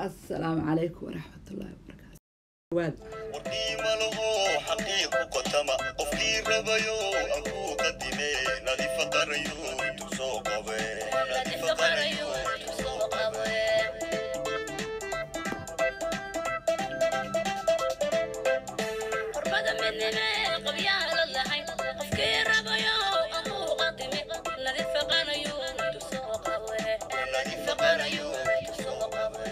assalaamu calaykum waraxmatullaahi wabarakaatu waad warqiima laho xaqiiqu qotama qofkii rabayo aan ku qadime nadiifa qarayo intuu soo qabe nadiifa qarayo intuu soo qabe qurbada midnime qabyaha la lahayn qofkii rabayo amuu qadimi nadiifa qarayo intuu soo qabe nadiifa qarayo intuu soo qabe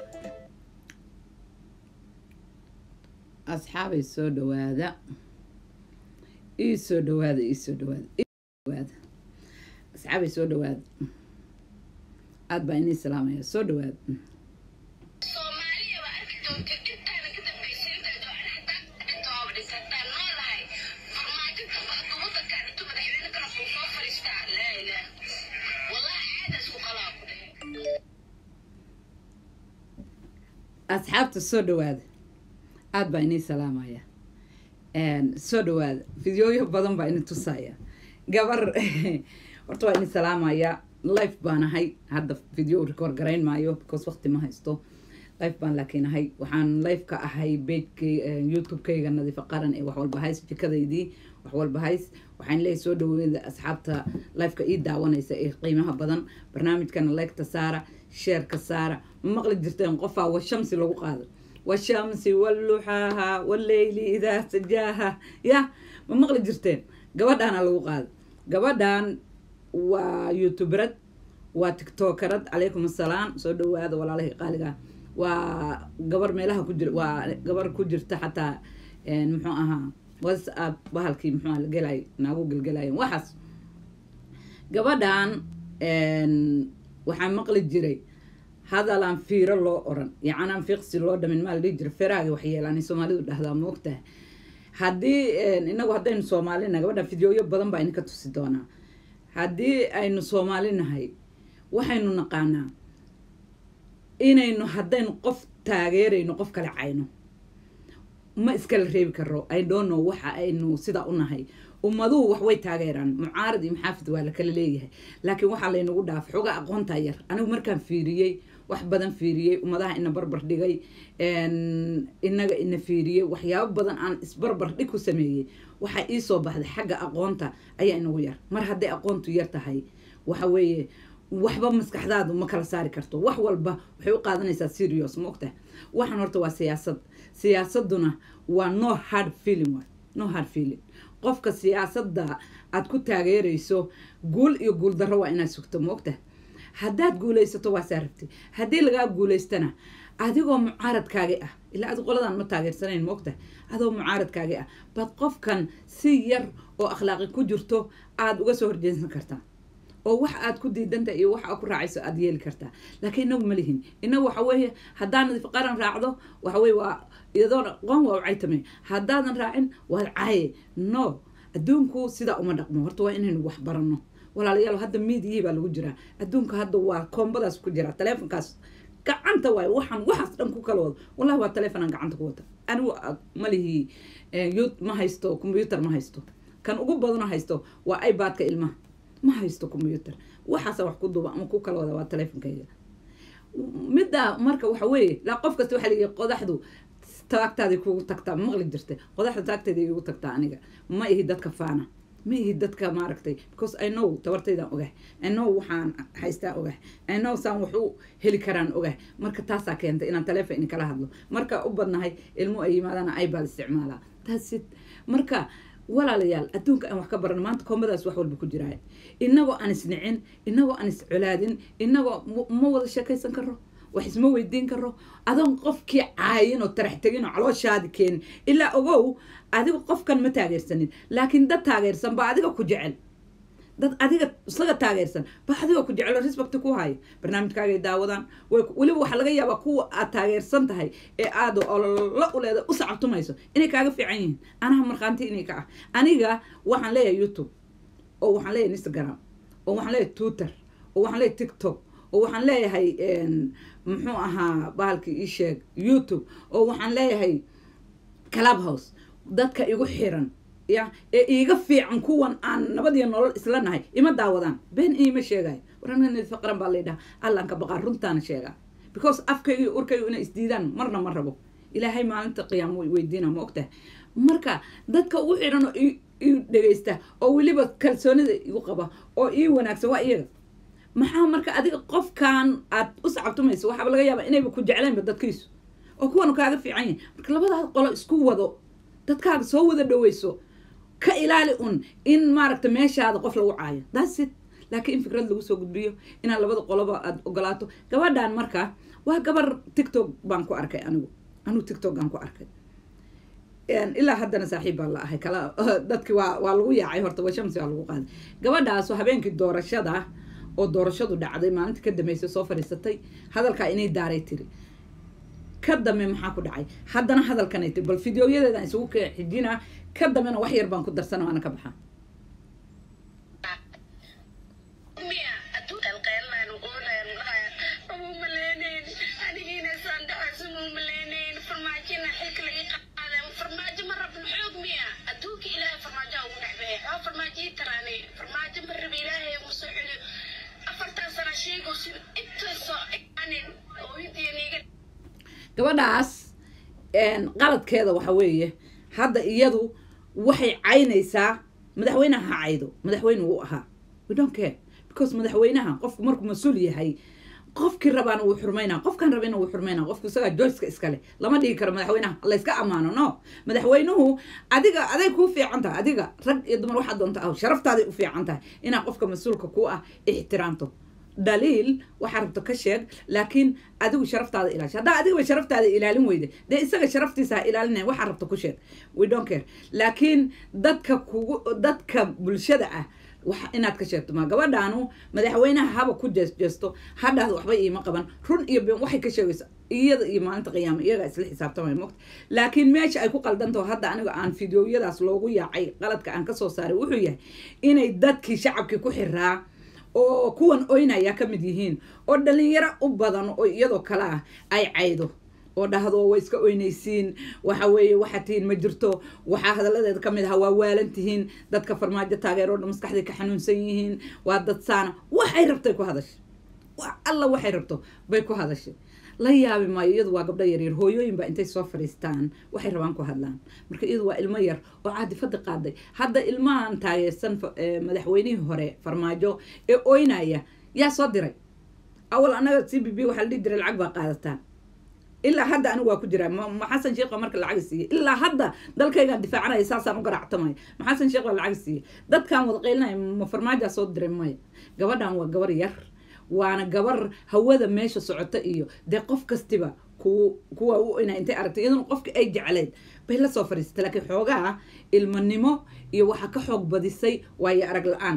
asxaabay soo dhawaada ii soo dhawaada ii soo dhawaada ii soo dhawaada asxaabay soo dhawaada aada baa inii salaamaya soo dhawaada soomaaliya waa arki doonta intaana ka dambaysa intaad oo xataa inta oo dhisataan noolahay farmaajo kasta wadankan intuu madaxweyne kala soo soo fadhiistaa laa ilaah wallahi xaadaas ku qalaa ku dhehe asxaabta soo dhawaada aada baa inii salaamaya soo dhawaada fideooyo badan baa ini tusaya gabar horta waa ini salaamaya life baan ahay hadda video record garayn maayo because waqti ma haysto life baan laakiin ahay waxaan life ka ahay bejkay youtube-kayga nadiifa qaran ee wax walba hays jikadaydii wax walba hays waxaan leeyahay soo dhaweeda asxaabta lifeka ii daawanaysa ee qiimaha badan barnaamijkana leegta saara sheerka saara ma maqli jirteen qofaa washamsi lagu qaado washamsi walluxaaha walleyli idaa sajaaha ya ma maqli jirteen gabadhaana lagu qaado gabadhan waa youtuberad waa tiktokerad calaykum assalaam soo dhawaada walaalahii qaaliga waa gabar meelaha ku jir waa gabar ku jirta xataa muxuu ahaa whatsapp bahalkii muxuu aha gelay naagu gelgelayen waxaas gabadhan waxaa maqli jiray hadalaan fiiro loo oran yacanaan fiiqsi loo dhamin maa la dhihi jira feraagi waxyeelaan soomaalidu dhahdaa moogtaha haddii inagu haddaynu soomaalinahay gabadha fideoyo badan baa idinka tusi doonaa haddii aynu soomaali nahay waxaynu naqaanaa inaynu haddaynu qof taageerayno qof kale cayno ma iskala reebi karo i don't know waxa aynu sidaa u nahay ummaduhu wax way taageeraan mucaarad iyo maxaafid waa lakala leeyahay laakiin waxaa laynagu dhaaf xooga aqoontaa yar anigu markaan fiiriyey wax badan fiiriyey ummadaha ina barbar dhigay inaga ina fiiriyey waxyaabo badan aan isbarbar dhig ku sameeyey waxaa iisoo baxday xagga aqoonta ayaa inagu yar mar hadday aqoontu yar tahay waxa weeye waxba maskaxdaadu ma kala saari karto wax walba waxay u qaadanaysaa serious ma ogtaha waxaan horta waa siyaasad siyaasaduna waa no hard feeling waay no hard feeling qofka siyaasadda aad ku taageerayso guul iyo guul darro waa inaad sugto ma ogtaha haddaad guulaysato waa saa rabtay haddii lagaa guulaystana adigoo mucaaradkaagi ah ilaa adi qoladan ma taageersanayn ma ogtaha adoo mucaaradkaagi ah baad qofkan si yar oo akhlaaqi ku jirto aada uga soo horjeesan kartaa oo wax aad ku diidanta iyo wax aad ku raacayso aada yeeli kartaa laakiin inagu ma lihin inagu waxa weeye haddaan nadiif qaran raacdo waxa weye waa iyadoona qoon waa u caytame haddaadan raacin waad caaye no adduunku sidaa uma dhaqmo horta waa inaynu wax baranno walaalayaal hadda miidiyii baa lagu jiraa adduunka hadda waa koombadaas ku jira taleefonkaas gacanta waay waxaan waxaas dhan ku kala wado wallahi waa taleefonaan gacanta ku wata anigu malihii yut ma haysto combyuter ma haysto kan ugu badano haysto waa ibadka ilmaha ma haysto combyuter waxaasa wax ku duba ama ku kala wada waa taleefonkayga middaa marka waxa weeye laa qof kasta waxaa layihi qodaxdu taagtaadii kugu tagtaa maqli jirta qodaxda taagteeda igu tagtaa aniga ma ihi dadka faana ma ihi dadka maaragtay because i know tabartaydaan ogahay i know waxaan haystaa ogahay i know saan wax u heli karaan ogahay marka taasaa keentay inaan taleefon in kala hadlo marka u badnahay ilmo ay yimaadana ibal isticmaalaa taasid marka walaalayaal adduunka aan wax ka barano maanta koomadaas wax walba ku jiraay inagoo aan isnicin inagoo aan iscolaadin inagoo ma wada sheekaysan karo wax isma weydiin karo adoon qofkii caayin oo tarax tegin oo calooshaadi keenin ilaa ogow adiga qofkan ma taageersanin laakiin dad taageersan baa adiga ku jecel dad adiga isaga taageersan baa adiga ku jecel oo respect ku haya barnaamijkaagay daawadaan weliba waxaa laga yaabaa kuwa aad taageersan tahay ee aada ololo uleeda u sacabtumayso inay kaaga fiican yihiin anaha markhaanti inay ka ah aniga waxaan leeyahay youtube oo waxaan leeyahay instagram oo waxaan leeyahay twitter oo waxaan leeyahay tiktok oo waxaan leeyahay muxuu ahaa bahalkii ii sheeg youtube oo waxaan leeyahay clubhouse dadka igu xiran ya ee iiga fiican kuwan aan nabadiyo nolol isla nahay ima daawadaan been iima sheegayo warana faqran baa laydhaha allanka baqaa runtaana sheegaa because afkayga iyo urkayga inay isdiidaan marna ma rabo ilaahay maalinta qiyaamo way weydiina ma ogtahay marka dadka ugu xidhan oo i- ii dhegaysta oo weliba kalsoonida igu qaba oo ii wanaagsan waa iyaga maxaa marka adiga qofkan aad u sacabtumayso waxaaba laga yaabaa inayba ku jeclaynba dadkiisu oo kuwanu kaaga fiican yahin marka labadaas qolo isku wado dadkaaga soo wada dhaweyso ka ilaali un in maaragta meeshaada qof lagu caayo that's it laakiin in fikrad lagu soo gudbiyo inaad labada qoloba aad ogolaato gabadhan marka waa gabar tiktok baan ku arkay anigu anigu tiktok aan ku arkay Een, ilaa haddana saaxiib baan la ahay kala dadki waa waa lagu yaacay horta waa shamsi waa lagu qaaday gabadhaas oo habeenkii doorashada oo doorashadu dhacday maalinta ka dambeysay soo fadhiisatay hadalkaa inay daaray tiri ka dambe maxaa ku dhacay haddana hadalkanay tiri bal fideoyadeedaan isugu ka xijinaa ka dambena wax yar baan ku darsana waana ka baxaa miya adduunkan qeelaan uqoonayaan dhahaya uma maleynayn anigiina saan dhacayso uma maleynayn farmaajina xilka laga qaaday farmaajo ma rabin xoog miya adduunka ilaahay farmaajo ugu dhexbehe xoo farmaajo ii taraanay farmaajo ma rabi ilaahay uma soo celiyo afartan sana sheegayso intaasoo anin ooyadiiniga gabadhaas een, qaladkeeda waxa weeye hadda iyadu waxay caynaysaa madaxweynaha ha caydo madaxweyne wuu ahaa we don't care because madaxweynaha qofku markuu mas-uul yahay qofkii rabaana wuu xurmaynaa qofkan rabina wuu xurmaynaa qofku isagaa joyska iskale lama dhigi karo madaxweynaha layska ammaano no madaxweynuhu adiga aday kuu fiican tahay adiga rag iyo dumar waxaad doonta ah sharaftaada u fiican tahay inaad qofka mas-uulka ku ah ixtiraamto dhaliil waxaa rabto ka sheeg laakiin adigu sharaftaada ilaasha haddaa adigaba sharaftaada ilaalin weyda dee isaga sharaftiisa ha ilaalinaya waxaa rabto ku sheeg we don't care laakiin dadka kugu dadka bulshada ah waxa inaad ka sheegto ma gabadhaanu madaxweynaha haba ku jeesjeesto hadhaada waxba iima qaban run iyo been waxay ka sheegaysa iyada iyo maalinta qiyaama iyagaa isla xisaabtamaya mogta laakiin meesha ay ku qaldantaho hadda aniga aan fideoyadaas loogu yaacay qaladka aan kasoo saaray wuxuu yahay inay dadkii shacabkii ku xiraa oo kuwan oynaya ka mid yihiin oo dhalinyaro u badan oo iyadoo kale ah ay caydo oo dhahdo way iska oynaysiin waxa weeye waxaa tihiin ma jirto waxaa hadaladeeda ka mid aha waa waalan tihiin dadka farmaajo taageero dhan maskaxday ka xanuunsan yihiin waa dad saana waxay rabtay ku hadashay wax alla waxay rabto bay ku hadashay la yaabi maayo iyadu waa gabdho yaryar hooyooyin baa intay soo fadhiistaan waxay rabaan ku hadlaan marka iyadu waa ilmo yar oo caadifada qaaday hadda ilmahan taageersan fa- ee, madaxweynihii hore farmaajo ee oynaya yaa soo diray awal annaga c b b waxaa la dhihi jiray lacag baa qaadataan ilaa hadda anigu waa ku jiraa ma ma xasan sheekh baa marka lacag siiyey ilaa hadda dalkaygaan difaacanaya saasaan u garaactamaya ma xasan sheekh baa lacag siiyey dadkaan wada qaylinaya ma farmaajaa soo diray maya gabadhan waa gabar yar waana gabar hawada meesha socota iyo dee qof kastiba ku kuwa u ina intay aragtay iyaduna qofka ay jecleyd bay la soo fadhiisatay laakiin xoogaa ilmanimo iyo waxaa ka xoog badisay waayo arag la-aan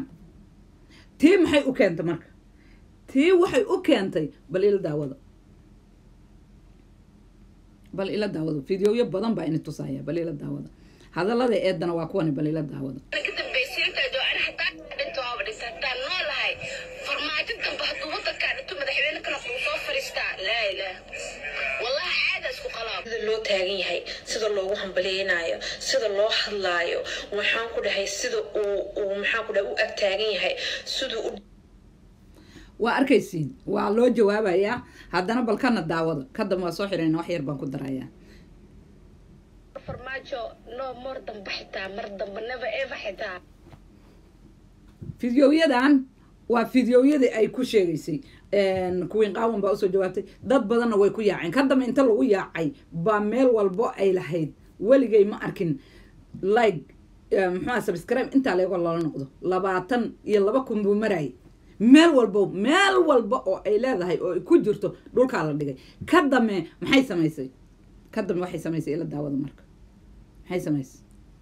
tii maxay u keentay marka tii waxay u keentay bal ila daawada bal ila daawado fideoyo badan baa ini tusaya bal ila daawada hadallada eedana waa kuwani bal ila daawada ka dambaysiinteedu aan hataa dhinto waaba dhisataan noolahay farmaajo dambe hadduu wadankaa dhinto madaxweyne kale kuu soo fadhiistaa laa ilaah wallahi caada isku qalaab sida loo taagan yahay sida loogu hambalyeynaayo sida loo hadlaayo waxaan ku dhahay sida uu uu maxaan ku dhahay u ag taagan yahay siduu u waa arkaysiin waa loo jawaabayaa haddana bal kana daawada kadamba waa soo xirayna wax yar baan ku darayaa farmaajo no more dambe xitaa mar dambe never ever xitaa fideoyadan waa fideoyadii ay ku sheegaysay kuwiin qaawan baa usoo jawaabtay dad badanna way ku yaaceen ka dambe inta lagu yaacay baa meel walbo ay lahayd weligay ma arkin like muxua subscribe intaa leego loola noqdo labaatan iyo laba kun buu marayay meel walbo meel walba oo ay leedahay oo ay ku jirto dhulkaa la dhigay ka dame maxay samaysay ka dame waxay samaysay ila daawada marka maxay samaysay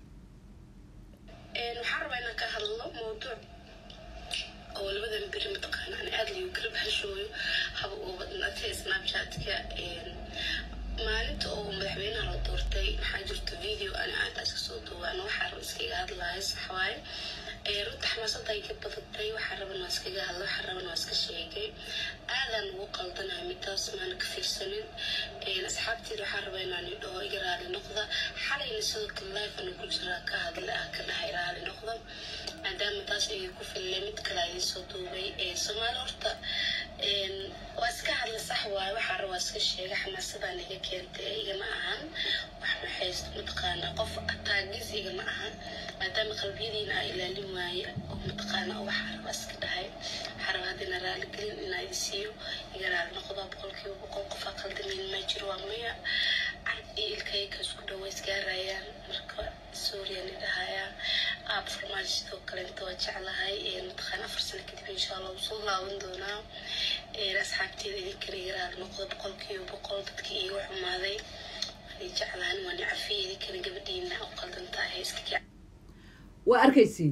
waxaan rabaa inaan ka hadlo mawduuc oo labadan beri mataqaana aan aada liyu kala baxashooyo haba uu badnaatay snapchatka maalinta oo madaxweynaha la doortay waxaa jirta video ani aan iska soo duubaan waxaa raba iskaga hadlahay saxwaaye runta xamaasada ay ka badatay waxaa raban waa iskaga hadla waxaa raban waa iska sheegay aadaan ugu qaldanahay midaas maana ka fiirsanin asxaabteeda waxaa raba inaan idhaho iga raali noqda xalayna sidoo kale life ana ku jiraa ka hadla ah ka dhahay raali noqda maadaama taas iga ku fillay mid kale ay soo duubay soomaali horta waa iska hadla sax waaye waxaa rabaa iska sheega xamaasadaan iga keentay igama ahan wax maxaysto mataqaana qof ataagis igama ahan maadaama qalbiyadiina aa ilaalin waaye oo mataqaana waxaa rabaa iska dhahay waxaa rabaa haddina raaligelin inaa idi siiyo iga raali noqdo boqolkiiba boqol qofaa qaldameyn ma jiro waa maya cad iyo ilkayga isku dhawa isgaarayaan marka suuriyan idhahayaa aab farmaajo sidoo kale inta waa jeclahay mataqaana afar sano kadib insha allah wuu soo laaban doonaa asxaabteeda idinkana iga raali noqdo boqolkiiba boqol dadkii iiga xumaaday waan jeclahan waan cafiya idinkana gabadhiina u qaldantahay iska waa arkaysiin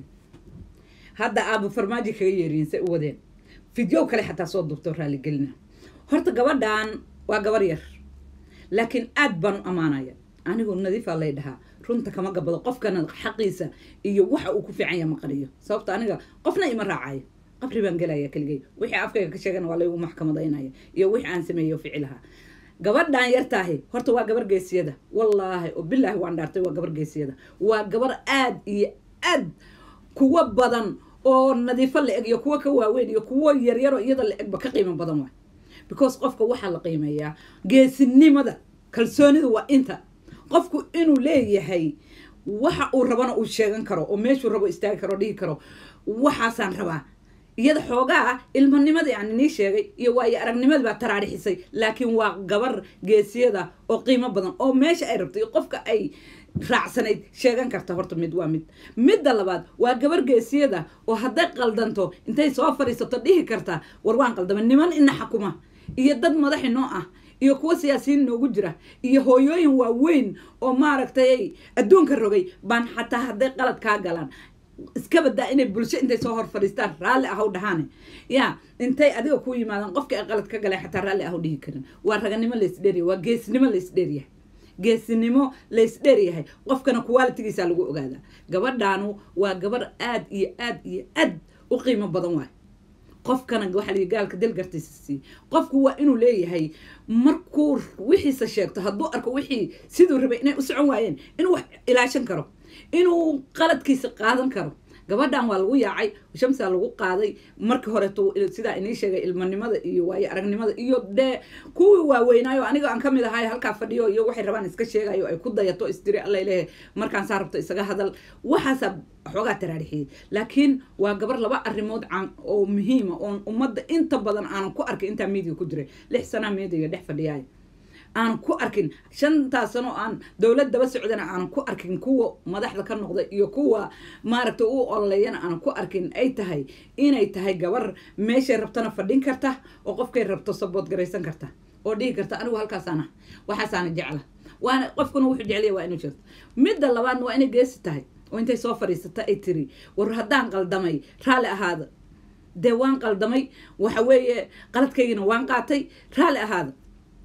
hadda aaba farmaajo kaga yeeriyin say u wadeen fidyow kale xataa soo duubto raaligelina horta gabadhan waa gabar yar laakiin aad baan u ammaanaya anigu nadiifaa lay dhahaa runta kama gabado qofkana xaqiisa iyo waxa uu ku fiican yaha ma qariyo sababto aniga qofna ima raacayo qabri baan gelaya keligay wixii afkayga ka sheegana waa laygu maxkamadaynaya iyo wixii aan sameeyo ficilaha gabadhan yartaahi horta waa gabar geesiyada wallaahi oo bilaahi waan dhaartay waa gabar geesiyada waa gabar aad iyo aad kuwa badan oo nadiifo la eg iyo kuwa ka waaweyn iyo kuwo yaryaroo iyada la egba ka qiimo badan waay because qofka waxaa la qiimeeyaa geesinimada kalsoonida waa inta qofku inuu leeyahay waxa uu rabana uu sheegan karo oo meeshuu rabo istaagi karo dhihi karo waxaasaan rabaa iyada xoogaa ilmanimada aan inii sheegay iyo waayo aragnimadii baa taraarixisay laakiin waa gabar geesiyada oo qiimo badan oo meesha ay rabto iyo qofka ay raacsanayd sheegan karta horta mid waa mid midda labaad waa gabar geesiyada oo hadday qaldanto intay soo fadhiisato dhihi karta war waan qaldama niman ina xakuma iyo dad madaxi noo ah iyo kuwa siyaasiyiin noogu jira iyo hooyooyin waaweyn oo maaragtay adduunka rogay baan xataa hadday qalad kaa galaan iska badaa inay bulsho intay soo hor fadhiistaan raalli ahaw dhahaane ya intay adiga ku yimaadaan qofka ay qalad ka galeen xataa raalli ahaw dhihi karin waa raganimo laysdheeriya waa geesnimo laysdheeryahay geesinimo laysdheeryahay qofkana qualitigiisa lagu ogaadaa gabadhaanu waa gabar aad iyo aad iyo aad u qiimo badan waay qofkana waxaa lii gaalka dalgartiisa sii qofku waa inuu leeyahay markuu wixiisa sheegto hadduu arko wixii siduu rabay inay u socon waayeen inuu wax ilaashan karo inuu qaladkiisa qaadan karo gabadhan waa lagu yaacay shamsaa lagu qaaday markii horeeto sidaa inii sheegay ilmanimada iyo waayo aragnimada iyo dee kuwii waaweynaayo aniga aan kamid ahay halkaa fadhiyo iyo waxay rabaan iska sheegayo ay ku dayato istiri alla leeyahay markaan saa rabto isaga hadal waxaasaa xoogaa taraarixiyey laakiin waa gabar laba arrimood caan oo muhiima oon ummadda inta badan aanan ku arkay intaa miidiga ku jiray lix sanaa miidiga dhex fadhiyaay aan ku arkin shantaas sano aan dowlad daba socdana aanan ku arkin kuwa madaxda ka noqda iyo kuwa maaragta u ololeeyana aanan ku arkin ay tahay inay tahay gabar meeshay rabtana fadhin karta oo qofkay rabto sabood garaysan karta oo dhihi karta anigu halkaasaana waxaasaana jecla waana qofkuna wuxuu jeclaya waa inuu jirto midda labaadna waa inay geesi tahay oo intay soo fadhiisata ay tiri war haddaan qaldamay raalli ahaada dee waan qaldamay waxa weeye qaladkaygina waan qaatay raalli ahaada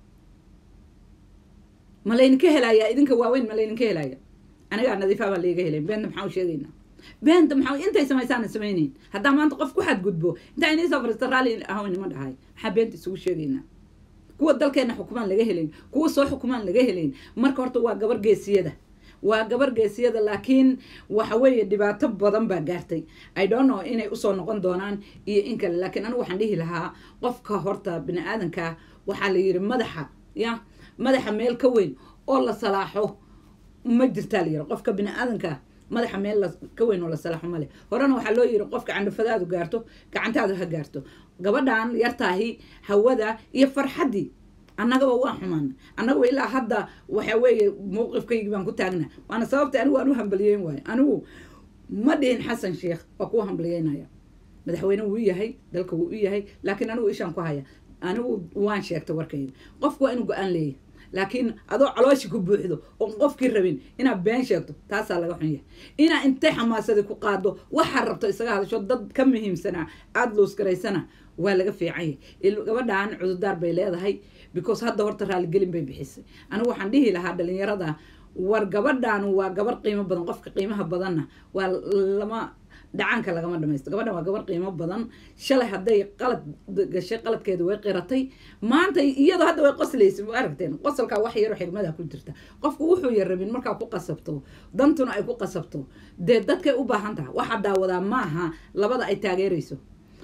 ma laydinka helaya idinka waaweyn ma laydinka helaya anigaa nadiifaa baa layga helay beenta maxaa u sheegaynaa beenta maxaa intay samaysaana samaynayn haddaa maanta qof ku xadgudbo intaa inii soo fariista raalli ahawn ima dhahay maxaa beenta isugu sheegaynaa kuwa dalkeena xukumaan laga helayn kuwa soo xukumaan laga helayn marka horta waa gabar geesiyada waa gabar geesiyada laakiin waxa weeye dhibaato badan baa gaartay i don't know inay usoo noqon doonaan iyo in kale laakiin anigu waxaan dhihi lahaa qofka horta bini aadanka waxaa la yiri madaxa ya madaxa meel ka weyn oo la salaaxo ma jirtaa la yiri qofka bini aadanka madaxa meel ka weyn oo la salaaxo male horena waxaa loo yiri qofka candhafadaadu gaarto gacantaadu ha gaarto gabadhan yartaahi hawada iyo farxaddii annagaba waan xumaana annagaba ilaa hadda waxa weeye mowqifkaygii baan ku taagna waana sababta anigu aan u hambaliyeyn waayo anigu ma dhihin xasan sheekh waa kuwa hambaliyeynaya madaxweyne wuu yahay dalka wuu u yahay laakiin anigu ishaan ku haya anigu waan sheegtay warkayga qofku waa inuu go-aan leeyahay laakiin adoo calooshi ku buuxdo oon qofkii rabin inaad been sheegto taasaa laga xun yahay inaa intay xamaasadi ku qaado waxaa rabto isaga hadasho dad ka muhiimsanaa aada loosgaraysana waa laga fiican yahay gabadhan cududaar bay leedahay because hadda horta raaligelin bay bixisay anigu waxaan dhihi lahaa dhalinyarada war gabadhan waa gabar qiimo badan qofka qiimaha badanna waa lama dhacaanka lagama dhamaysto gabadhan waa gabar qiimo badan shalay hadday qalad gashay qaladkeeda way qiratay maanta iyadoo hadda way qoslaysa ma aragteen qosolkaa wax yaroo xigmada ku jirta qofku wuxuu yar rabin markaa ku qasabto dantuna ay ku qasabto dee dadkay u baahan tahay waxaa daawadaa maaha labada ay taageerayso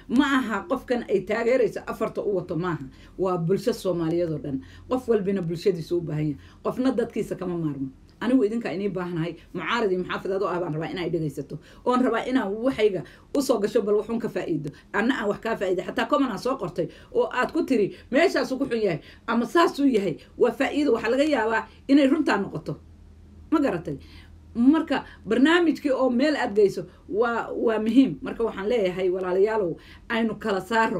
ma aha qofkan ay taageerayso afarta u wato maaha waa bulsho soomaaliyeed oo dhan qof walbina bulshadiisa u baahan yahay qofna dadkiisa kama maarmo anigu idinkaa inii baahanahay mucaarad iyo muxaafid adoo ah baan rabaa inaa dhegaysato oon rabaa inaan waxayga usoo gasho bal waxun ka faa'iido anna aan wax kaa faa'iida xataa common aan soo qortay oo aad ku tiri meeshaasu ku xun yahay ama saasuu yahay waa faa'iido waxaa laga yaabaa inay runtaa noqoto ma garatay marka barnaamijkii oo meel aad geyso waa waa muhiim marka waxaan leeyahay walaalayaalow aynu kala saaro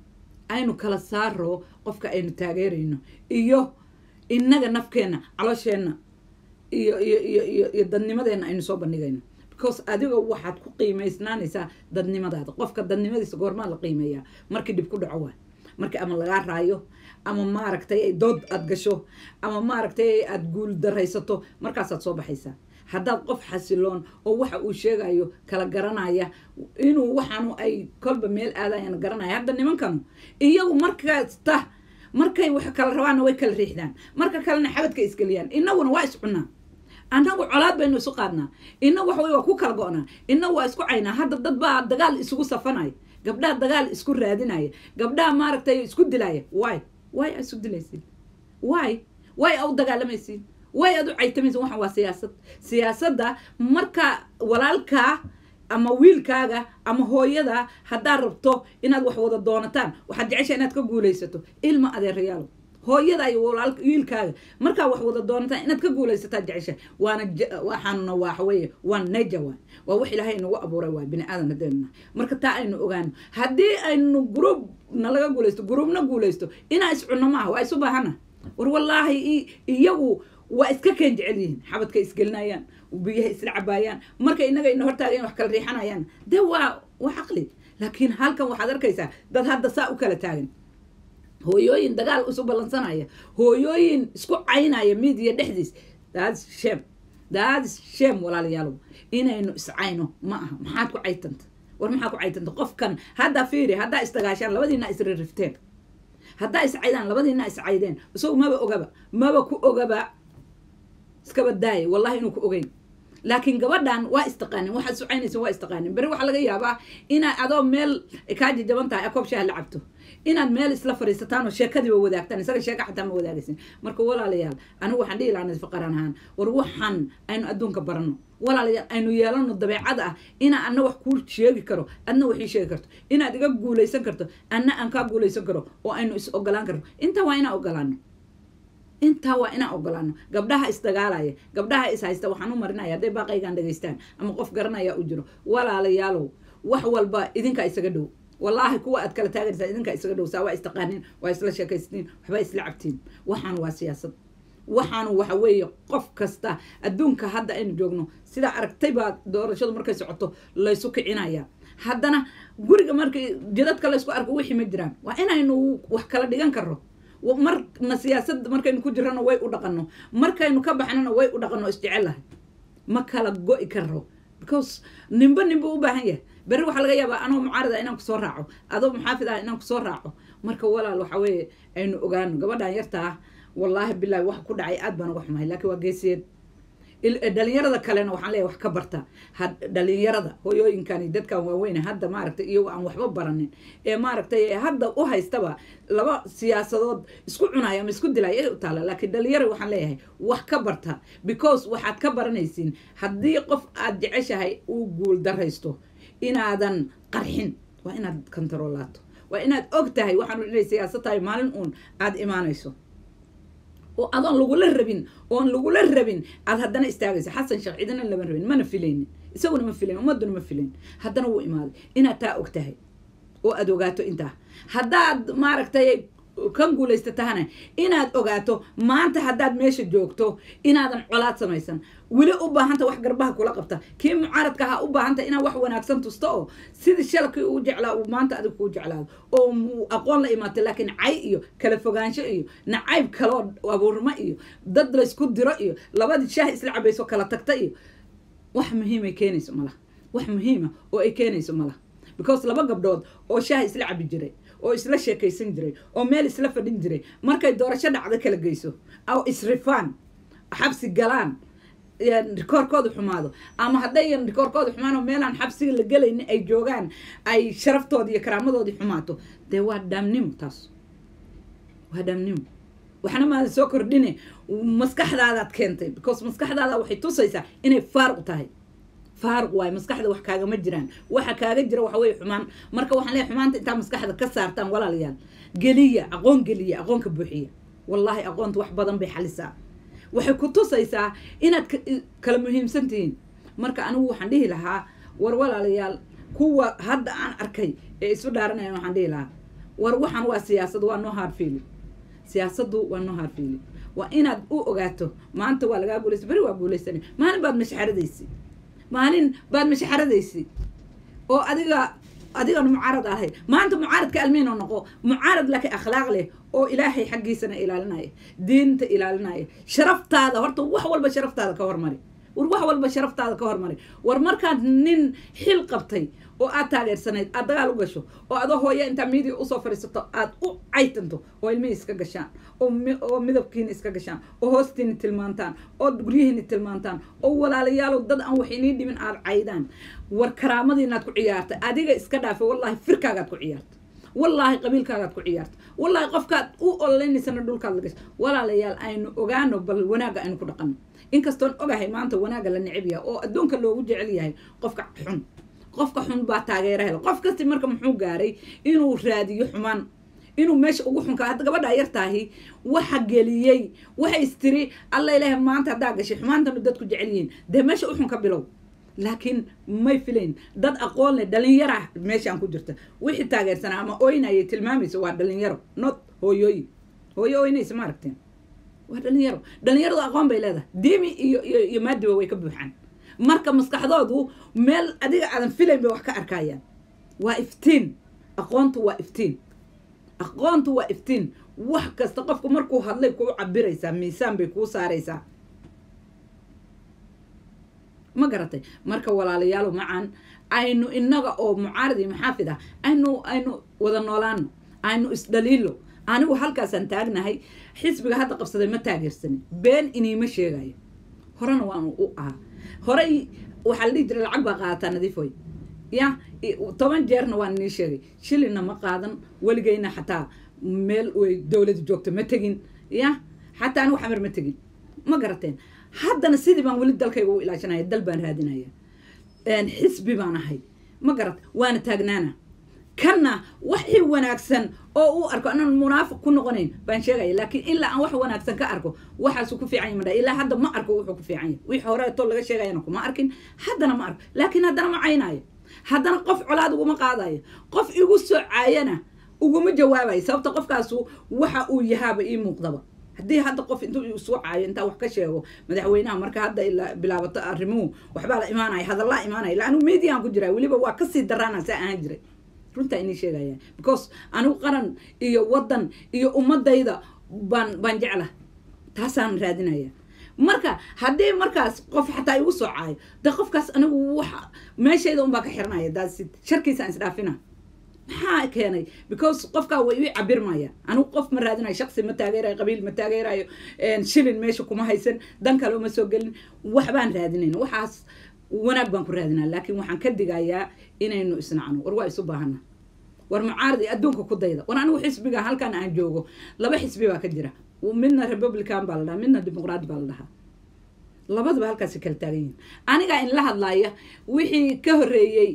aynu kala saaro qofka aynu taageerayno iyo innaga nafkeenna caloosheenna iyo iyo iyo iyo iyo dadnimadeena aynu soo bandhigayno because adiga waxaad ku qiimaysnaanaysaa dadnimadaada qofka dadnimadiisa goormaa la qiimeeyaa markii dhib ku dhaco waay markii ama lagaa raayo ama maaragtay ay dood aad gasho ama maaragtay aad guul daraysato markaasaad soo baxaysaa haddaad qof xasiloon oo waxa uu sheegayo kala garanaya inuu waxaanu ay kolba meel aadayan garanaya hadda nimankanu iyagu markasta markay wax kala rabaanna way kala riixdaan marka kalena xabadka isgeliyaan inaguna waa is cunaa annagu colaad baynu isu qaadnaa ina wax wey waa ku kala go-naa ina waa isku caynaa hadda dad baa dagaal isugu safanaya gabdhaha dagaal isku raadinaya gabdhaha maaragtay isku dilaya waay waay aa isu dilaysiin waay waay aa u dagaalamaysiin way aad u caytamaysa waxan waa siyaasad siyaasadda marka walaalkaa ama wiilkaaga ama hooyada haddaad rabto inaad wax wada doonataan waxaad jecesha inaad ka guulaysato ilma adeerayaalo hooyada iyo walaal wiilkaaga markaa wax wada doonataan inaad ka guulaysataa jecesha waana waxaanuna waxaweye waa naja waay waa wax ilaahay inagu abuuray waay bini aadan hadeennah marka taa aynu ogaano haddii aynu gruub nalaga guulaysto gruubna guulaysto inaa iscunno maaha waa isu baahana war wallaahi iyagu waa iska keen jecel yihiin xabadka isgelinayaan biyaha isla cabaayaan marka inaga ina hortaagayn wax kala riixanayaan dee waa waa caqli laakiin halkan waxaad arkaysaa dad hadda saa u kala taagan hooyooyin dagaal isu ballansanaya hooyooyin isku caynaya midiya dhexdiis daadis sheem daadis sheem walaalayaalow inaynu iscayno ma aha maxaad ku caytanta war maxaa ku caytanta qofkan haddaa fiiri haddaa isdagaashaan labadiina isririfteen haddaa iscaydaan labadiina iscaydeen isagu maba ogaba maba ku ogaba iskaba daaya wallahi inuu ku ogeyn laakiin gabadhan waa istaqaanin waxaad sucaynaysa waa istaqaanin beri waxaa laga yaabaa inaad adoo meel kaa jajaban tahay akoob shaah la cabto inaad meel isla fadhiisataan oo sheekadiiba wadaagtaan isaga sheeka xataa ma wadaagaysin marka walaalayaal anigu waxaan dhihi lahaa nafaqaran ahaan war waxaan aynu adduunka barano walaalayaal aynu yeelano dabeecad ah inaa anna wax kuu sheegi karo adna waxii sheegi karto inaad iga guulaysan karto anna aan kaa guulaysan karo oo aynu is ogolaan karno intaa waa inaan ogolaano intaa waa inaan ogolaano gabdhaha isdagaalaya gabdhaha is haysta waxaan u marinaya hadday baaqaygaan dhegaystaan ama qof garanaya u jiro walaalayaalow wax walba idinkaa isaga dhow wallaahi kuwa aad kala taaganaysaa idinkaa isaga dhow saa waa istaqaaniin waa isla sheekaystiin waxbaa isla cabtiin waxaan waa siyaasad waxaanu waxa weeye qof kasta adduunka hadda aynu joogno sidaa aragtay baa doorashadu markay socoto laysu kicinaya haddana guriga markay jidadka laysku arko wixii ma jiraan waa inaynu wax kala dhigan karno marna siyaasad markaynu ku jirano way u dhaqano markaynu ka baxnana way u dhaqano isjecelahay ma kala go-i karo because nimba nimba u baahan yahay berri waxaa laga yaabaa anoo mucaarida inaan kusoo raaco adoo muxaafid ah inaan kusoo raaco marka walaal waxa weeye aynu ogaano gabadhan yarta ah wallaahi bilahi wax ku dhacay aad baan uga xumahay laakiin waa geesiyeed dhalinyarada kalena waxaan leeyahay wax ka barta dhalinyarada hooyooyinkani dadkan waaweyn hadda maaragtay iyagoo aan waxba baranin ee maaragtay hadda u haystaba laba siyaasadood isku cunaya ama isku dilaya ay u taala laakiin dhalinyara waxaan leeyahay wax ka barta because waxaad ka baranaysiin haddii qof aad jeceshahay uu guul daraysto inaadan qarxin waa inaad kontaroolaato waa inaad og tahay waxaanu inay siyaasad tahay maalin uun aada imaanayso oo adoon lagula rabin oon lagula rabin aad haddana istaagayso xasan sheekh cidina lama rabin mana filaynin isaguna ma filayn ummaduna ma filayn haddana wuu imaaday inaad taa og tahay oo aada ogaato intaa haddaad maaragtay kan guulaysatahana inaad ogaato maanta haddaad meesha joogto inaadan colaad samaysan weli u baahanta wax garbaha kula qabta kii mucaaradka ahaa u baahanta inaad wax wanaagsan tusto oo sidii shalkii uu jeclaa uu maanta adig kuu jeclaado oo aqoon la imaatay laakiin cay iyo kala fogaansho iyo nacayb kaloo abuurmo iyo dad laysku diro iyo labadii shaah isla cabayso kala tagta iyo wax muhiimay keenayso malaha wax muhiima oo ay keenayso malaha because laba gabdhood oo shaah isla cabi jiray oo isla sheekaysan jiray oo meel isla fadhin jiray markay doorasho dhacdo kala geyso oo isrifaan xabsi galaan rikoorkooda xumaado ama haddayan rikoorkooda xumaan oo meelaan xabsiga la gelaynin ay joogaan ay sharaftooda iyo karaamadoodii xumaato dee waa dhaamnimo taas waa dhaamnimo waxna maada soo kordhine maskaxdaadaad keentay because maskaxdaada waxay tusaysaa inay faaruq tahay faaruq waaye maskaxda wax kaagama jiraan waxa kaaga jira waxa weye xumaan marka waxaan leeyahay xumaanta intaa maskaxda ka saartaan walaalayaal geliya aqoon geliya aqoonka buuxiya wallaahi aqoonta wax badan bay xalisaa waxay ku tusaysaa inaad kala muhiimsan tihiin marka anigu waxaan dhihi lahaa war walaalayaal kuwa hadda aan arkay ee isu dhaaranayaan waxaan dhihi lahaa war waxaan waa siyaasad waa no hard feeling siyaasaddu waa no hard feeling waa inaad u ogaato maanta waa lagaa guulaysa beri waa guulaysana maalin baad mashaxaradaysi maalin baad mashaxaradaysi oo adiga adigan mucaarad ahay maanta mucaaradka almiino noqo mucaarad laakiin akhlaaq leh oo ilaahay xaggiisana ilaalinaya diinta ilaalinaya sharaftaada horta wax walba sharaftaada ka hormari war wax walba sharaftaada ka hormari war markaad nin xil qabtay oo aad taageersanayd aad dagaal u gasho oo adoo hooya intaa miidiya usoo fadhiisato aad u caytanto oo ilmihii iska gashaan oo midabkiina iska gashaan oo hoostiina tilmaantaan oo guryihiina tilmaantaan oo walaalayaalow dad aan wax inii dhimin aad caydaan war karaamadiinaad ku ciyaartay adiga iska dhaafay wallaahi firkaagaad ku ciyaartay wallaahi qabiilkaagaad ku ciyaarta wallaahi qofkaad u ololeynaysana dhulkaad la gasha walaalayaal aynu ogaano bal wanaagga aynu ku dhaqano inkastoon ogahay maanta wanaagga la neceb yahay oo adduunka loogu jecel yahay qofka xun qofka xun baa taageera hela qof kasti marka muxuu gaaray inuu raadiyo xumaan inuu meesha ugu xunka hadda gabadhaa yartaahi waxa geliyey waxay istiri alla ilaahay maanta haddaa gashay xumaantanu dadku jecel yihiin dee meesha u xun ka bilow laakiin may filayn dad aqoon leh dhalinyara meeshaan ku jirta wixii taageersanaa ama oynayay tilmaamaysa waa dhalinyaro not hooyooyin hooyo oynaysa ma aragteen waa dhalinyaro dhalinyaradu aqoon bay leedahay diimi iyo iyo iyo maadiba way ka buuxaan marka maskaxdoodu meel adiga aadan filayn bay wax ka arkayaan waa iftiin aqoontu waa iftiin aqoontu waa iftiin wax kasta qofku markuu hadlay kuu cabiraysaa miisaan bay kuu saaraysaa ma garatay marka walaalayaalo macaan aynu inaga oo mucaarad iyo maxaafid ah aynu aynu wada noolaano aynu isdhaliilo anigu halkaasaan taagnahay xisbiga hadda qabsaday ma taageersanin been iniima sheegayo horena waanu u ahaa horey waxaa la dhihi jiray lacag baa qaadataa nadiifoy ya toban jeerna waan inii sheegay shilina ma qaadan weligeyna xataa meel way dowlada joogto ma tegin ya xataa anigu xamar ma tegin ma garateen haddana sidii baan weli dalkayga u ilaashanaya dal baan raadinaya xisbi baan ahay ma garat waana taagnaana kanna waxii wanaagsan oo u arko anaan munaafiq ku noqonayn baan sheegaya laakiin ilaa aan wax wanaagsan ka arko waxaasu ku fiican yahy madha ilaa hadda ma arko wuxuu ku fiican yahy wixii horeeto laga sheegayana kuma arkin haddana ma arko laakiin haddana ma caynaayo haddana qof colaad uguma qaadayo qof igu soo caayana uguma jawaabayo sababta qofkaasu waxa uu yahaaba ii muuqdaba haddii hadda qof intuu isu caayo intaa wax ka sheego madaxweynaha marka hadda ila bilaabato arrimuhu waxbaa la imaanaya hadallaa imaanaya ila anigu mediaan ku jiraa weliba waa kasii daraana saa ahaan jiray runtaa inii sheegaya because anigu qaran iyo waddan iyo ummadayda baan baan jecla taasaan raadinaya marka haddii markaas qof xataa igu soo caayo de qofkaas anigu waxa meeshayda unbaa ka xiranaya daasid sharkiisaan isdhaafina maxaa keenay because qofkaa way ii cabirmaya anigu qof ma raadinayo shaqsi ma taageerayo qabiil ma taageerayo shilin meesha kuma haysan dan kale uma soo gelin waxbaan raadinayn waxaas wanaag baan ku raadinaa laakiin waxaan ka digayaa inaynu isnacno war waa isu baahana war mucaaradi adduunka ku dayda war anigu xisbiga halkan aan joogo laba xisbi baa ka jira midna republican baa la dhahaa midna dimuqraat baa la dhahaa labadaba halkaasi kala taagan yihin anigaa in la hadlaaya wixii ka horreeyey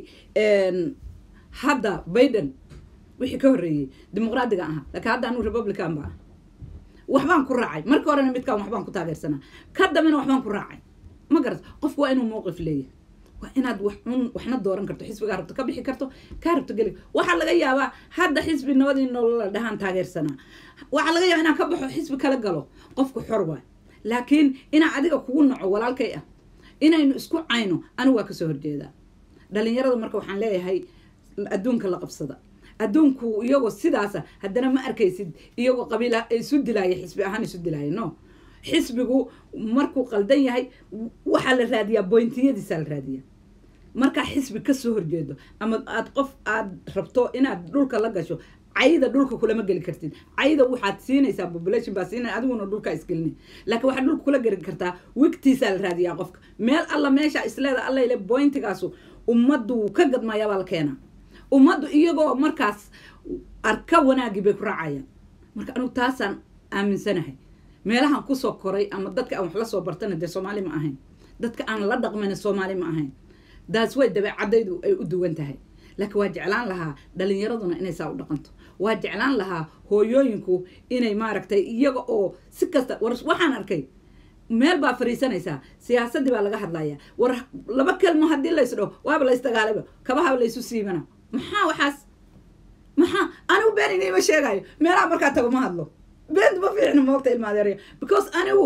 hadda biden wixii ka horreeyey dimuqraadiga ahaa laakiin hadda anigu republican ba ah waxbaan ku raacay marka horena midkaan waxbaan ku taageersanaa ka dambena waxbaan ku raacay ma garat qofku waa inuu mowqif leeyahay waa inaad wax un waxna dooran karto xisbigaa rabto ka bixi karto kaa rabto geli waxaa laga yaabaa hadda xisbi nabadii nolola dhahaan taageersanaa waxaa laga yaabaa inaan ka baxo xisbi kala galo qofku xor waay laakiin inaa adiga kugu naco walaalkay ah inaynu isku cayno anigu waa kasoo horjeedaa dhalinyarada marka waxaan leeyahay adduunka la qabsada adduunku iyagoo sidaasa haddana ma arkaysid iyagoo qabiil isu dilaaya xisbi ahaan isu dilaaya no xisbigu markuu qaldan yahay waxaa la raadiyaa boyntiyadiisaa la raadiyaa markaa xisbi kasoo horjeedo ama aad qof aad rabto inaad dhulka la gasho cayda dhulka kulama geli kartid cayda waxaad siinaysaa population baa siinay adiguna dhulkaa isgelini laakiin waxaad dhulka kula geli kartaa wigtiisaa la raadiyaa qofka meel alla meesha isleeda alla ile bointigaasu ummaddu wuu ka gadmayaa baa la keenaa ummaddu iyagoo markaas arka wanaagii bay ku raacayaan marka anugu taasaan aaminsanahay meelahan kusoo koray ama dadka aan wax la soo bartana dee soomaali ma ahayn dadka aan la dhaqmayna soomaali ma ahayn daas way dabeecadaydu ay u duwan tahay laakiin waa jeclaan lahaa dhalinyaraduna inay saa u dhaqanto waa jeclaan lahaa hooyooyinku inay maaragtay iyaga oo si kasta war waxaan arkay meel baa fariisanaysaa siyaasadii baa laga hadlaya war laba kelmo haddii lays dhaho waaba la ysdagaalayba kabahaba laysu siibana maxaa waxaas maxaa anigu been iniima sheegayo meelaha markaa tago ma hadlo beentu ma fiicno moogta ilmaadeerya because anigu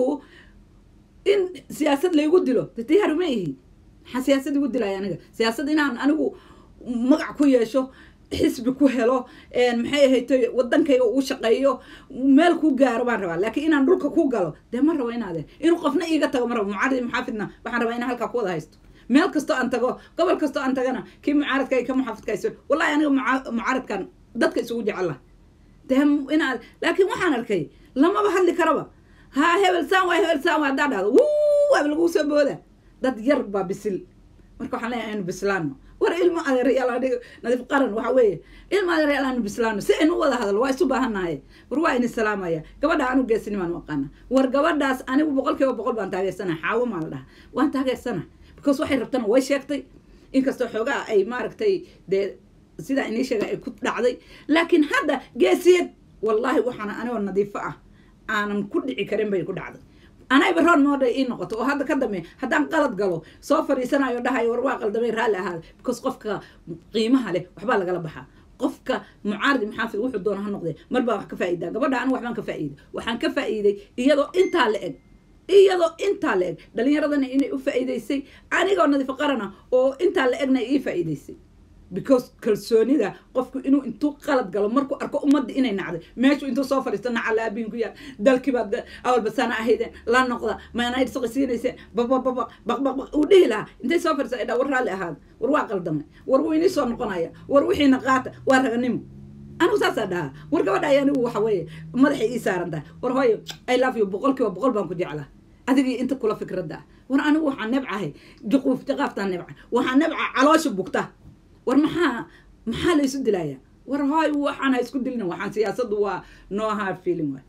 in siyaasad laygu dilo de diyaar ma ihi maxaa siyaasad igu dilaya aniga siyaasad inaan anigu magac ku yeesho xisbi ku helo maxay ahayto wadankayga uu shaqeeyo meel ku gaaro baan rabaa laakiin inaan dhulka ku galo dee ma rabo inaade inuu qofna iiga tago ma rabo mucaarad muxaafidna waxaan rabaa inaan halkaa ku wada haysto meel kastoo aan tago gobol kastoo aan tagana kii mucaaradka ka muxaafidka hayso wallahi aniga mucaaradkan dadka isugu jecela dee inaad laakiin waxaan arkay lamaba hadli karaba ha hebel saan waa hebel saan waa haddaa dhahdo wuu waaba laguu soo booda dad yar baa bisil marka waxaan leeyahay aynu bislaano war ilmo adeerayaal adhiga nadiif qaran waxa weeye ilmo adeerayaal aanu bislaano si aynu u wada hadlo waa isu baahannahay war waa ini salaamaya gabadha anigu geesinimaan u aqaana war gabadhaas anigu boqol kiiba boqol baan taageersanahay xaawo maa la dhaha waan taageersanahay because waxay rabtana way sheegtay inkastoo xoogaa ay maaragtay dee sidaa inii sheega ay ku dhacday laakiin hadda geesiyad wallaahi waxaana anigoo nadiifo ah aanan ku dhici karin bay ku dhacday anayba roon mooda ii noqoto oo hadda ka dambe haddaan qalad galo soo fadhiisanayo dhahayo war waa qaldamay raalli ahaada because qofka qiimaha leh waxbaa lagala baxaa qofka mucaaridi muxaafid wuxuu doona ha noqdee mar baa wax ka faa'idaa gabadha anigu waxbaan ka faa'iiday waxaan ka faa'iiday iyadoo intaa la eg iyadoo intaa la eg dhalinyaradana inay u faa'iidaysay anigoo nadiifo qarana oo intaa la egna ii faa'iidaysay because kalsoonida qofku inuu intuu qalad galo markuu arko ummadda inay nacday meeshuu intuu soo fadhiisto nacala aabihin ku yaal dalkiibaad awalbasaana ahaydeen la noqda maanay saqisiinayseen babababa baqbaqbaq uu dhihi lahaa intay soo fadhiista ay dhaa war raalli ahaada war waa qaldamay war wuu inii soo noqonaya war wixiina qaata waa raganimo anigu saasaa dhahaa war gabadha ay anigu waxa weeye madaxay ii saaran tahay war hooyo i love you boqol kiiba boqol baan ku jeclaa adigii inta kula fikradda ah war anigu waxaan nebcahay juquuf jaqaaftaan nebca waxaan nebca caloosha bugta war maxaa maxaa la isu dilaya war hoy waxaan ha isku dilina waxaan siyaasaddu waa no hard feeling waay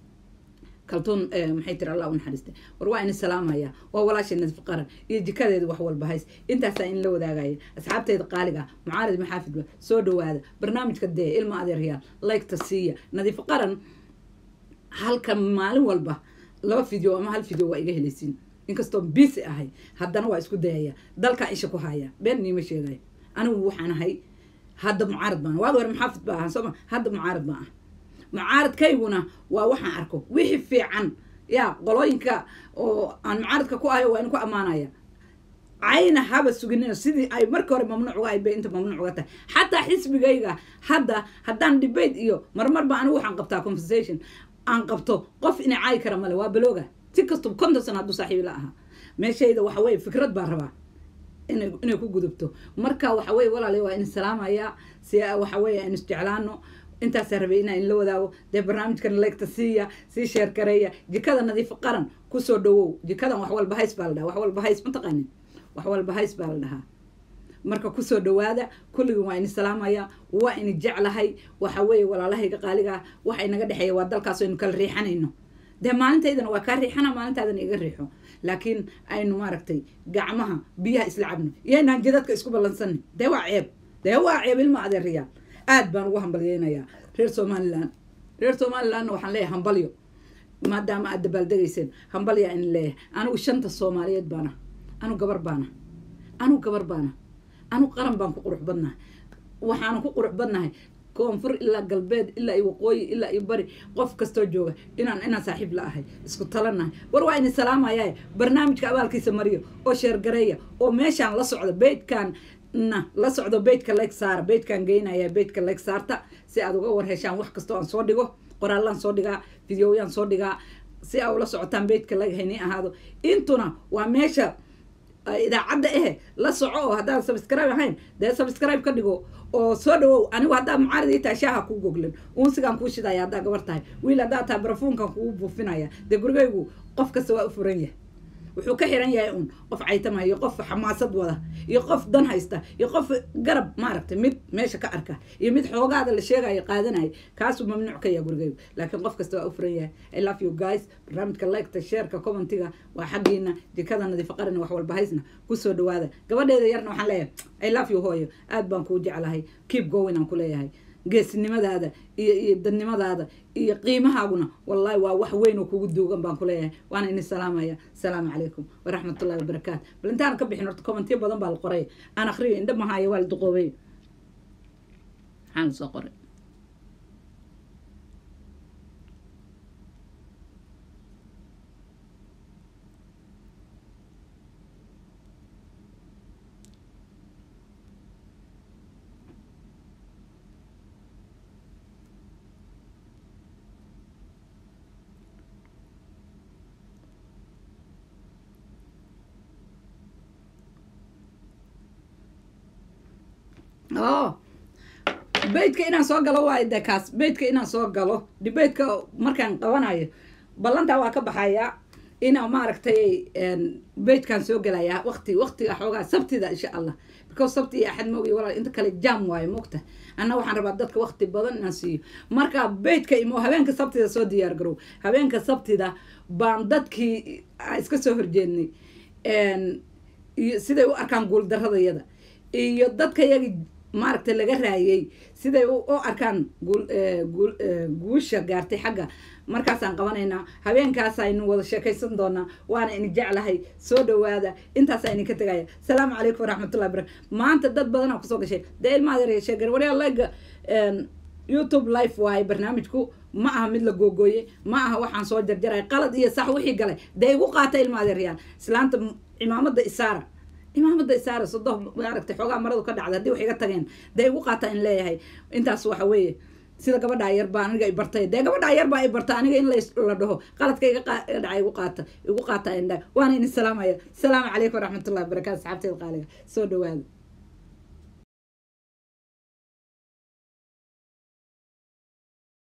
kaltuun maxay tiri allah u naxariistay war waa ini salaamaya waa walaashay nadiif qaran iyo jikadeeda wax walba hays intaasaa in la wadaagaya asxaabteeda qaaliga mucaarad maxaafidba soo dhawaada barnaamijka dee ilma adeeryaal laygta siiya nadiif qaran halka maalin walba laba video ama hal video waa iga helaysiin inkastoo bisi ahay haddana waa isku dayaya dalkaa isha ku haya been niima sheegaya anigu waxaan ahay hadda mucaarad baan waad hore maxaafid ba ahaan sooma hadda mucaarad baan ah mucaaradkayguna waa waxaan arko wixii fiican ya qolooyinka oo aan mucaaradka ku ahayo waa in ku ammaanaya cayna haba suginina sidii ay markii hore mamnuuc uga ahayd bay inta mamnuuc uga tahay xataa xisbigayga hadda haddaan debate iyo marmar ba anigu waxaan qabtaa conversation aan qabto qof ina caayi kara male waa balooga si kastaba konton sano hadduu saaxiibi la ahaa meeshayda waxa weye fikrad baan rabaa inay inay ku gudubto marka waxa weye walaalay waa in salaamaya si waxa weye aan isjeclaano intaasaa rabay inaa in la wadaago dee barnaamijkan leegta siiya sii sheer gareeya jikada nadiif qaran kusoo dhawow jikadan wax walba hays baa la dhahaa wax walba hays mataqaanin wax walba hays baa la dhahaa marka kusoo dhawaada kulligin waa ini salaamaya waa ini jeclahay waxa weeye walaalahayga qaaligaa waxa inaga dhexeeya waa dalkaas aynu kala riixanayno dee maalintaydana waa kaa riixana maalintaadana iga riixo laakiin aynu maaragtay gacmaha biyaha isla cabno iyaynaan jidadka isku ballansanin dee waa ceeb dee waa ceeb ilma adeerayaal aad baan ugu hambalyeynayaa reer somalilan reer somalilandna waxaan leeyahay hambalyo maadaama aad dabaaldegayseen hambalyaa in leeyahay anigu shanta soomaaliyeed baana anu gabar baana anu gabar baana anu qaran baan ku qurux badnahay waxaana ku qurux badnahay koonfur ilaa galbeed ilaa iyo waqooyi ilaa iyo bari qof kastoo jooga inaan inaan saaxiib la ahay isku talanahay war waa ini salaamayaa barnaamijka abaalkiisa mariyo oo sheergareeya oo meeshaan la socda beydkan na la socdo beydka leeg saara beydkan geynaya beydka leeg saarta si aad uga war heshaan wax kastoo aan soo dhigo qoraallaan soo dhigaa videoyaan soo dhigaa si aa ula socotaan beydka leeg haynii ahaado intuna waa meesha idaacadda eh la soco oo haddaan subscribe ahayn dee subscribe ka dhigo oo soo dhawow anigu haddaa mucaarid ii tahay shaaha kuu goglin unsigaan kuu shidaya haddaa gabar tahay wiil haddaa tahay barafuunkan kugu buufinaya dee gurigaygu qof kasta waa u furan yahay wuxuu ka xiran yahay un qof caytama iyo qof xamaasad wada iyo qof dan haysta iyo qof garab maaragtay mid meesha ka arka iyo mid xoogaada la sheegayo qaadanaya kaasuu mamnuuc ka yahay gurigaygu laakiin qof kasta waa u furan yahay i love you guys barnaamijka liketa sheerka commentiga waa xaggiina jikada nadiifa qarina wax walba haysna kusoo dhawaada gabadheeda yarna waxaan leeyahay i love you hooyo aad baan kuu jeclahay keep going aan ku leeyahay geesinimadaada iyo iyo dadnimadaada iyo qiimahaaguna wallahi waa wax weyn oo kugu duugan baan kuleeyahay waana ini salaamaya asalaamu calaykum waraxmatullahi wabarakaatu bal intaan ka bixin horta commentiyo badan baa la qoray aan akriyo indha mahaayo waa la duqoobay maxaan soo qoray oh debateka inaan soo galo waayo de kaas debateka inaan soo galo debateka markaan qabanayo ballantaa waa ka baxaya inaa maaragtay debatekan soo gelaya waqti waqtiga xoogaa sabtida insha allah because sabti iyo axad moogiy walaal inta kale jam waayo mogta anna waxaan rabaa dadka waqti badan inaan siiyo marka debateka imo habeenka sabtida soo diyaar garow habeenka sabtida baan dadkii iska soo horjeednay iyo siday u arkaan guuldaradayada iyo dadka yagi maaragtay laga raayay siday u arkaan guusha gaartay xagga markaasaan qabanaynaa habeenkaas aynu wada sheekaysan doonaa waana ini jeclahay soo dhawaada intaasa idinka tegaya asalaamu calaykum waraxmatullahi barakatu maanta dad badanaa kusoo gashay dee ilmaad sheegan waryaa lega youtube life waaye barnaamijku ma aha mid la googooyey ma aha waxaan soo jarjaray qalad iyo sax wixii galay dee igu qaata ilmaadeeryaal islaanta cimaamada isaara imaamada isaara sodo maaragtay xoogaa maradu ka dhacda haddii wax iga tageen dee igu qaata in leeyahay intaas waxa weeye sida gabadhaa yar baa aniga i bartay dee gabadhaa yar baa i barta aniga in la dhaho qaladka iga dhaca igu qaata igu qaata indha waana idin salaamaya asalaamu calaykum waraxmatullahi wabarakatu asxaabteeda qaaliga soo dhawaada